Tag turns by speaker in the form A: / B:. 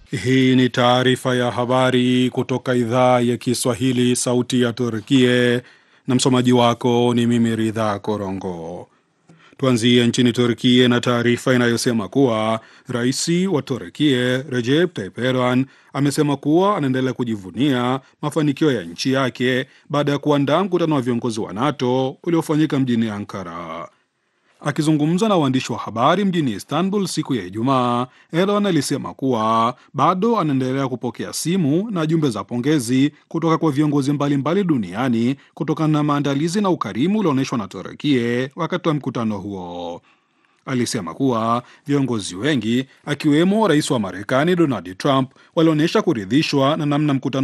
A: Hii ni taarifa ya habari kutoka idhaa ya Kiswahili, sauti ya Turkie, na msomaji wako ni mimi Ridha Korongo. Tuanzie nchini Turkie na taarifa inayosema kuwa rais wa Turkie Recep Tayyip Erdogan amesema kuwa anaendelea kujivunia mafanikio ya nchi yake baada ya kuandaa mkutano wa viongozi wa NATO uliofanyika mjini Ankara. Akizungumza na waandishi wa habari mjini Istanbul siku ya Ijumaa, Erdogan alisema kuwa bado anaendelea kupokea simu na jumbe za pongezi kutoka kwa viongozi mbalimbali duniani kutokana na maandalizi na ukarimu ulioonyeshwa na Turukie wakati wa mkutano huo. Alisema kuwa viongozi wengi akiwemo rais wa Marekani Donald Trump walionyesha kuridhishwa na namna mkutano